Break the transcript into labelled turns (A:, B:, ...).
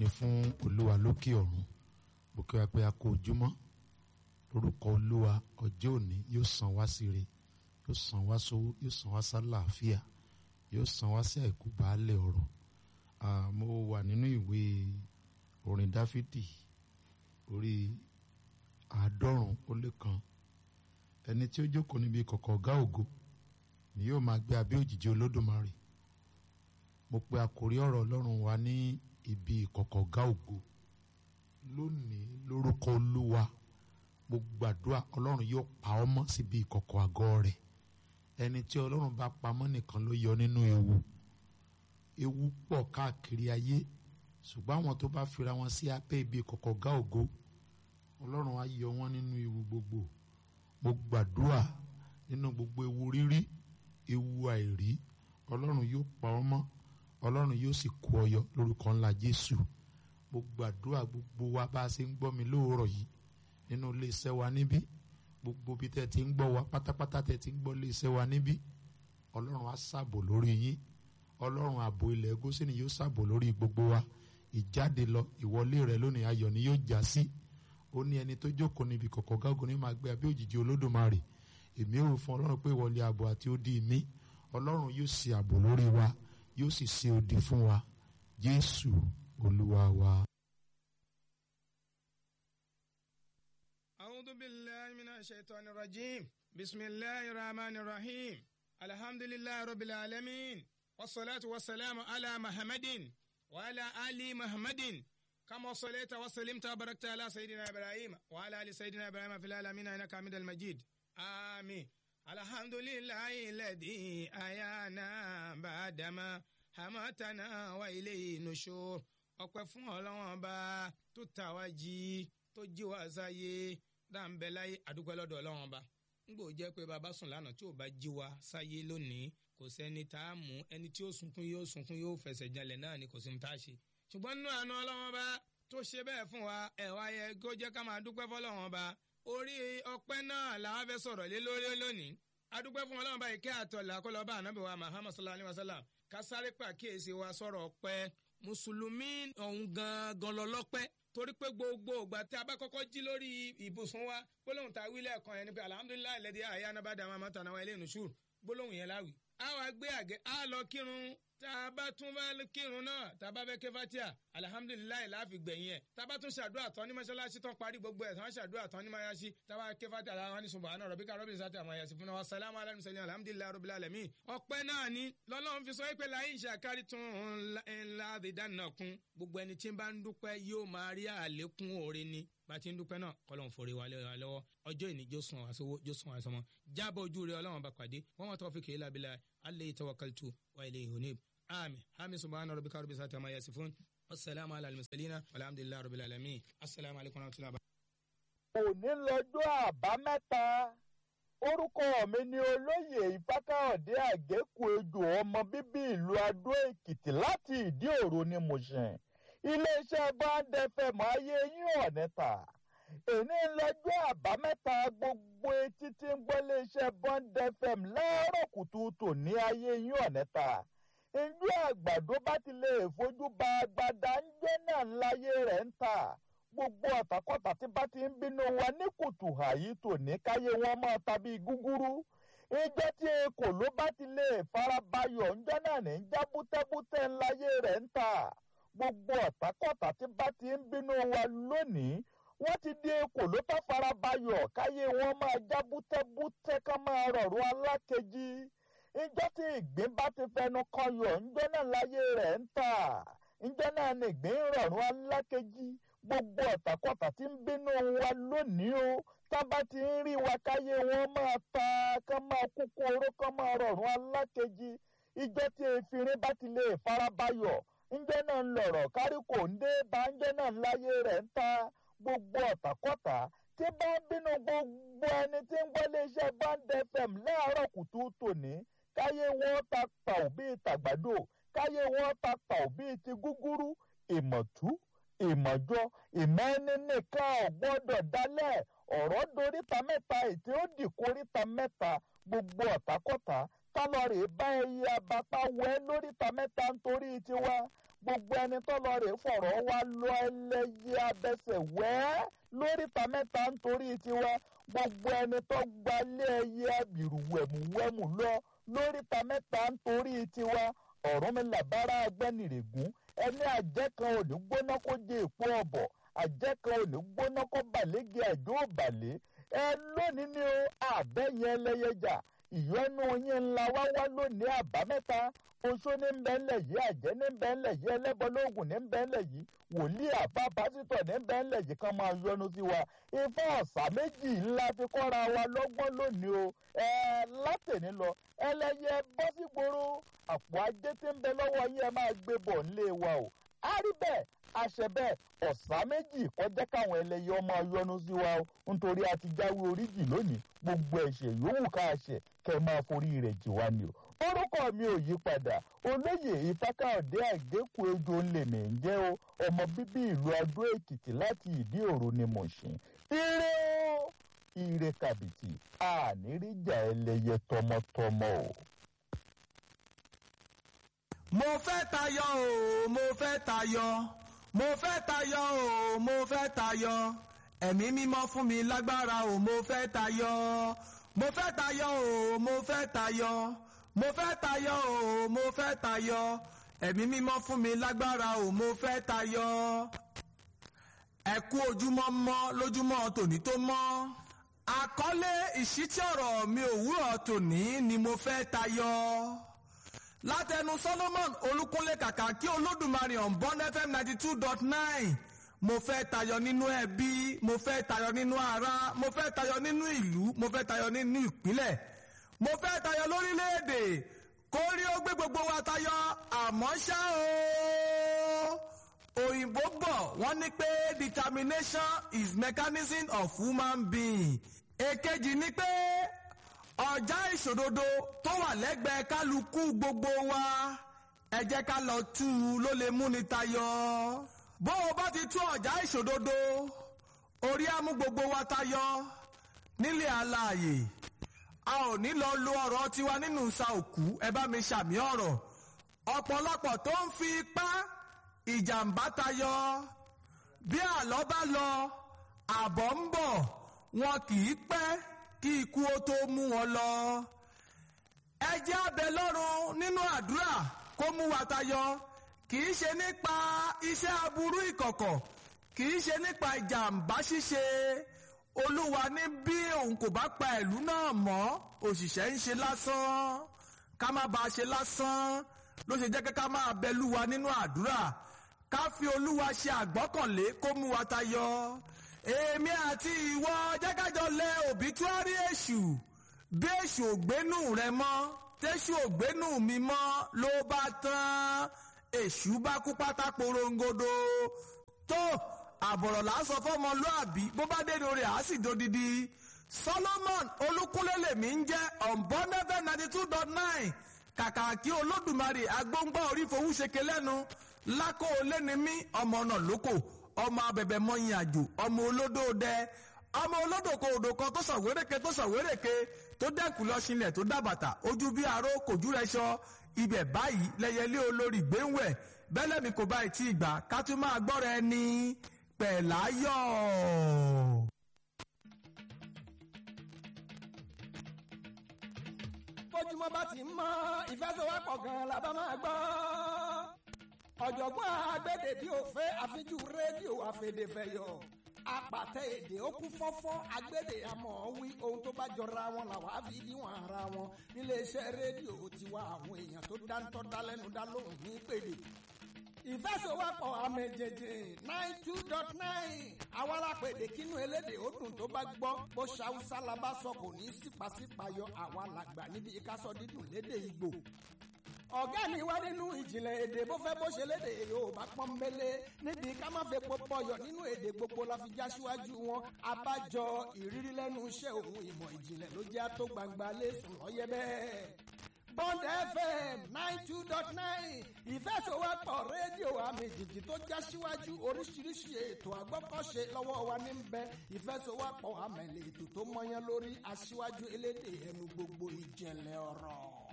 A: ni fún olúwa lókè ọ̀run mo kí wa pé a kó ojúmọ́ lórúkọ olúwa ọjọ́ òní yóò san wá síre yóò san wá sówó yóò san wá sálàáfíà yóò san wá sí àìkú baálẹ̀ ọ̀rọ̀ mo wà nínú ìwé orin dáfídì orí àádọ́rùn ó lé kan ẹni tí ó jókòó níbi kọ̀kọ̀ ọ̀gá ògo ni yóò máa gbé abẹ́ òjìji olódùmarè mo pe àkórí ọ̀rọ̀ ọlọ́run wa ní ibi ìkọ̀kọ̀ ọ̀gá ògo lónìí lórúkọ olúwa mo gbàdúrà ọlọ́run yóò pa ọ́ mọ́ síbi ìkọ̀kọ̀ àgọ́ rẹ̀ ẹni tí ọlọ́run bá pamọ́ nìkan ló yọ nínú ewu ewu pọ̀ káàkiri ayé ṣùgbọ́n àwọn tó bá fira wọn sí abẹ́ ibi ìkọ̀kọ̀ ọ̀gá ògo ọlọ́run á yọ wọ́n nínú ewu gbogbo mo gbàdúrà nínú gbogbo ewu rírí ewu àìrí ọlọ́run yóò pa ọ́ mọ́ ọlọ́run yóò sì kó ọ yọ lórúkọ ńlá jésù mo gbàdúrà gbogbo wa bá a ṣe ń gbọ́ mi lóòrọ̀ yìí nínú iléeṣẹ́ wa níbí gbogbo bí tẹ́ ti ń gbọ́ wa pátápátá tẹ́ ti ń gbọ́ iléeṣẹ́ wa níbí ọlọ́run á ṣàbò lórí yín ọlọ́run ààbò ilẹ̀ gósìnì yóò ṣàbò lórí gbogbo wa ìjáde lọ ìwọlé rẹ lónìí ayọ̀ ni yóò já sí ó ní ẹni tó jókòó níbi kọ̀kọ̀ gágùn ní máa gbé abẹ́ òjìji olódùmarè èmi ò fún ọlọ́run pé ìwọlé ààbò àti odi mi ọlọ́run yóò ṣe ààbò lórí wa yóò sì ṣe odi fún wa jésù olúwa wa.
B: أعوذ بالله من الشيطان الرجيم بسم الله الرحمن الرحيم الحمد لله رب العالمين والصلاة والسلام على محمد وعلى آل محمد كما صليت وسلمت وباركت على سيدنا إبراهيم وعلى آل سيدنا إبراهيم في العالمين إنك حميد المجيد آمين الحمد لله الذي أحيانا بعدما أماتنا وإليه النشور ọpẹ́ fún Ọlọ́run ọba tó tà wá jí tó jí wá sáyé dáńbẹ láyé àdúgbò lọ́dọ̀ Ọlọ́run ọba ngbò jẹ́ pé bàbá sùn lánàá tí ò bá jí wá sáyé lónìí kò sẹ́ni tá a mú ẹni tí ó sunkún yóò sunkún yóò fẹsẹ̀ jalè náà ni kò sí mu tá a ṣe ṣùgbọ́n nínú àánú Ọlọ́run ọba tó ṣe bẹ́ẹ̀ fún wa ẹ̀ wá yẹ kó jẹ́ ká máa dúpẹ́ fọ́lọ́run ọba orí ọpẹ́ náà làwọn fẹ́ sọ̀rọ̀ lé lórí lónìí adúpẹ́ fún Ọlọ́run ọba ìkẹ́ àtọ̀là kó lọ bá ànábì wa Muhammad sallallahu alayhi wa sallam ká sáré pàkíyèsí wa sọ̀rọ̀ ọpẹ́ mùsùlùmí ọ̀hún gangan lọ́lọ́pẹ́ torí pé gbogbo ìgbà tí a bá kọ́kọ́ jí lórí ibùsùn wa gbólóhùn tá a wí lẹ́ẹ̀kan yẹn ni pé alhamdulilayi lẹ́dí àyà anábàdà máa ma tànà wa ilé ìnusùr gbólóhùn yẹn láwì. a wá gbé àgẹ́ a lọ kírun tá a bá tún bá kírun náà tá a bá fẹ́ ké fatia alhamdulilayi láàfin gbẹ̀yìn ẹ̀ tá a bá tún ṣàdúrà tán ní mọ́ṣáláṣí tán parí gbogbo ẹ̀ tán ṣàdúrà tán ní mọ́ṣáláṣí tá a bá ké fatia aláwọ̀ ní subahana rabbika rabbil izzati amma yasifun wa salamu ala mursalin alhamdulilayi rabbil alamin. ọpẹ́ náà ni lọ́lọ́run fi sọ pé láyé ìṣàkárí tún ńlá àdìdánilọ́kun gbogbo ẹni tí ń bá ń dúpẹ́ yóò máa rí àlékún oore ni bá ti ń dúpẹ́ náà kọ́lọ́n forí wa lọ́wọ́ ọjọ́ ìní jó sùn àṣọwọ́ jó sùn àṣọmọ́ jábọ̀ ojú rẹ̀ ọlọ́run bá pàdé wọ́n wọ́n tọ́ fi kéèlà bílà alẹ́ tawakkaltu wa ilayhi unib ami hami subhana rabbika rabbil izzati amma yasifun wasalaamu ala al-mursalina walhamdulillahi rabbil alamin asalaamu alaykum wa rahmatullahi.
C: òní lọ́jọ́ àbámẹ́ta orúkọ mi ni olóyè ìfákàọ̀dé àgékù ejò ọmọ bíbí ìlú adó èkìtì láti ìdí òro ni Mùṣìn iléeṣẹ́ bond fm ayé yín ọ̀nẹ́ta èní lọ́jọ́ àbámẹ́ta gbogbo etí tí ń gbọ́ iléeṣẹ́ bond fm láàárọ̀ kùtù tòní ayé yín ọ̀nẹ́ta ìjú àgbàdo bá ti lè fojú ba agbada ń jẹ́ náà láyé rẹ̀ ń ta gbogbo ọ̀tàkọ́tà tí bá ti ń bínú wa ní kùtù àyí tòní káyé wọn máa tàbí gúgúrú ìjọ tí ekò ló bá ti lè farabayọ̀ ńjọ́ náà ní já bútẹ́bútẹ́ ńláyé rẹ̀ ń ta gbogbo ọ̀tàkọ́tà tí bá ti ń bínú wa lónìí wọ́n ti di ekò ló tó farabayọ̀ káyé wọn máa já bútẹ́bútẹ́ ká máa rọ̀rùn alákejì ìjọ tí ìgbín bá ti fẹnu kọyọ̀ ńjọ́ náà láyé rẹ̀ ń ta ńjọ́ náà ní ìgbín rọ̀rùn alákejì gbogbo ọ̀tàkọ̀tà tí ń bínú wa lónìí o tábà ti ń rí wa káyé wọn máa ta ká máa kúkú oró ká máa rọrùn alákejì ìjọ tí efirin bá ti lè farabayọ̀ ńjẹ́ náà ń lọ̀rọ̀ kárí kò ń dé bá ńjẹ́ náà ń láyé rẹ̀ ń ta gbogbo ọ̀tàkọ̀tà tí bá ń bínú gbogbo ẹni tí ń gbọ́ iléeṣẹ́ band fm láàárọ̀ kùtù tòní káyé wọn ta pàù bíi tàgbàdo káyé wọn ta pàù bíi ti gúgúrú ìmọ̀tú ìmọ̀jọ ìmẹ́ni nìkan ò gbọ́dọ̀ dálẹ̀ ọ̀rọ̀ doríta mẹ́ta ètí ó dì kóríta mẹ́ta gbogbo ọ̀tàkọ́tà tálọ́rì bá ẹyẹ abapá wẹ́ lóríta mẹ́ta nítorí tiwa gbogbo ẹni tó lọ rè fọ̀rọ̀ wá lọ ẹlẹ́yẹ abẹ́sẹ̀ wẹ́ lóríta mẹ́ta nítorí tiwa gbogbo ẹni tó gbalé ẹyẹ abìrù wẹ̀mùwẹ̀mù lọ lóríta mẹ́ta nítorí tiwa Ọ̀rúnmìlà bára agbẹ́nìrègún ẹni àjẹ́ kan ò ní gbóná kó jẹ èpo ọ̀bọ̀ àjẹ́ kan ò ní gbóná kó bàlẹ́gì àjọ òbàlẹ́ ẹ lónìí ni ó àbẹ́yẹn ẹlẹ́yẹjà ìyọnu yín ńlá wá wá lónìí àbámẹ́ta oṣó ní ń bẹ́ńlẹ̀ yìí àjẹ́ ní ń bẹ́ńlẹ̀ yìí ẹlẹ́bọlóògùn ní ń bẹ́ńlẹ̀ yìí wòlíì àbá pásítọ̀ ní ń bẹ́ńlẹ̀ yìí kan máa yọnu sí wa ifá ọ̀sà méjì ńlá fi kọ́ra wa lọ́gbọ́n lónìí o ẹ látẹ̀ní lọ ẹlẹ́yẹ bọ́ sí gbòòrò àpò ajé tí ń bẹ lọ́wọ́ yín ẹ máa gbé bọ̀ nílé wa o á rí bẹ́ẹ̀ àṣẹ bẹ́ẹ̀ ọ̀sà méjì kọjá káwọn ẹlẹ́yẹ ọmọ yọnu sí wa o nítorí a ti jáwé oríjì lónìí gbogbo ẹ̀ṣẹ̀ yòówù ká ṣẹ̀ kẹ́ máa forí rẹ̀ jì wá ni o orúkọ mi ò yí padà olóyè ìfákàọ̀dé àgékù ejò ńlẹ̀mẹ̀ ń jẹ́ o ọmọ bíbí ìlú adó èkìtì láti ìdí òru ni mo ṣe ire o ire kàbìtì àníríjà ẹlẹ́yẹ tọmọtọmọ o.
D: mo fẹ́ tayọ o mo fẹ́ tayọ mo fẹ́ tayọ o mo fẹ́ tayọ ẹ̀mí mímọ́ fún mi lágbára o mo fẹ́ tayọ mo fẹ́ tayọ o mo fẹ́ tayọ mo fẹ́ tayọ o mo fẹ́ tayọ ẹ̀mí mímọ́ fún mi lágbára o mo fẹ́ tayọ ẹ kú ojúmọ́ mọ́ lójúmọ́ tòní tó mọ́ àkọlé ìṣítí ọ̀rọ̀ mi òwúrọ̀ tòní ni mo fẹ́ tayọ látẹnu Solomon Olúkúnlé kàkà kí Olódùmarè on Bond FM ninety two dot nine mo fẹ́ tayọ nínú ẹbí mo fẹ́ tayọ nínú ara mo fẹ́ tayọ nínú ìlú mo fẹ́ tayọ nínú ìpínlẹ̀ mo fẹ́ tayọ lórílẹ̀‐èdè kórí ó gbé gbogbo wa tayọ àmọ́ ṣá o òyìnbó bọ̀ wọ́n ní pé determination is mechanism of human being èkejì ni pé ọjà ìṣòdodo tó wà lẹ́gbẹ̀ẹ́ kálukú gbogbo wa ẹ jẹ́ ká lọ tú u ló lè múni tayọ bó o bá ti tú ọjà ìṣòdodo orí á mú gbogbo wa tayọ nílé alààyè a ò ní lọ lo ọ̀rọ̀ tiwa nínú sa òkú ẹ bá mi ṣàmì ọ̀rọ̀ ọ̀pọ̀lọpọ̀ tó ń fi ipá ìjàmbá tayọ bí àlọ́ bá lọ àbọ̀ ń bọ̀ wọn kì í pẹ́ kí ikú ó tó mú wọn lọ. ẹ jẹ́ abẹ lọ́run nínú àdúrà kó mú wa tayọ kì í ṣe nípa iṣẹ́ aburú ìkọ̀kọ̀ kì í ṣe nípa ìjàmbá ṣíṣe olúwa ní bí òun kò bá pa ìlú náà mọ́ òṣìṣẹ́ ń ṣe lásán ká má bàa ṣe lásán ló ṣe jẹ́ kí ká máa bẹ lúwa nínú àdúrà ká fi olúwa ṣe àgbọ́kànlé kó mú wa tayọ èmi àti ìwọ jẹ́kájọ lẹ òbítúárì èṣù bí èṣù ògbénú rẹ mọ́ tẹ́ṣù ògbénú mi mọ́ ló bá tán èṣù bá kú pátá porongodo tó àbọ̀rọ̀ là ń sọ fọ́mọlúàbí bó bá dénú rẹ̀ á sì dodidi Solomon Olúkúnlé lèmi ń jẹ́ ọ̀nbọ́nẹ́fẹ́ ninety two dot nine kàkà kí Olódùmarè agbóngbá orí fowó ṣeke lẹ́nu lákò lẹ́ni mí ọmọ náà lóko ọmọ abẹ̀bẹ̀ mọ́yìn àjò ọmọ olódò dẹ ọmọ olódò kò odò kan tó sàwéréke tó sàwéréke tó dẹ́kun lọ sílẹ̀ tó dábàtà ojú bí aró kòjú rẹ sọ ibẹ̀ báyìí lẹ́yẹlé olórí gbéwẹ̀ bẹ́lẹ̀ mi kò bá ì tí ì gbà ká tún máa gbọ́ra ẹni pẹ̀láyọ̀.
E: bójúmọ́ bá ti mọ́ ìfẹsẹ̀wọ́pọ̀ gan-an la bá máa gbọ́ ọ̀jọ̀gbọ́n agbẹ́dẹ bí o fẹ́ àfijú rédíò àfẹ̀dẹ̀fẹ̀yọ̀ apàtẹ èdè ó kún fọ́fọ́ agbẹ́dẹ àmọ́ wí ohun tó bá jọra wọn làwọn á fi níwọ̀n ara wọn níléeṣẹ́ rédíò tiwa àwọn èèyàn tó dáńtọ́ dálẹ́nu dá lóhùn ní pèdè ìfẹsẹ̀wọ́pọ̀ àmẹ̀jẹ̀jẹ̀ nine two dot nine àwọn alápèdè kínú elédè ó dùn tó bá gbọ́ bó ṣàwùsá la bá sọ kò ní sípàsípàyọ àwa làgbà níbi ìkásọ dídùn lédè Ìgbò ọ̀gá mi wá nínú ìjìnlẹ̀ èdè bó fẹ́ bó ṣe lédè Yorùbá pọ́nbélé níbi ká má fẹ́ pọpọyọ̀ nínú èdè gbogbo la fi já síwájú wọn abájọ ìrírí lẹ́nu iṣẹ́ òun ìmọ̀ ìjìnlẹ̀ ló jẹ́ tó gbangba lẹ́sùn lọ́yẹ́ bẹ́ẹ̀. Bond FM nine two dot nine ìfẹsọ̀wọ́pọ̀ rédíò àmì jìjì tó já síwájú oríṣiríṣi ètò àgbọ́kọ̀ṣe lọ́wọ́ wa ní bẹ ìfẹsọ̀wọ́pọ̀ àmẹ̀lẹ̀ ètò tó mọyán lórí aṣíwájú elédè ẹnu gbogbo ìjẹ̀lẹ̀ ọ̀rọ̀.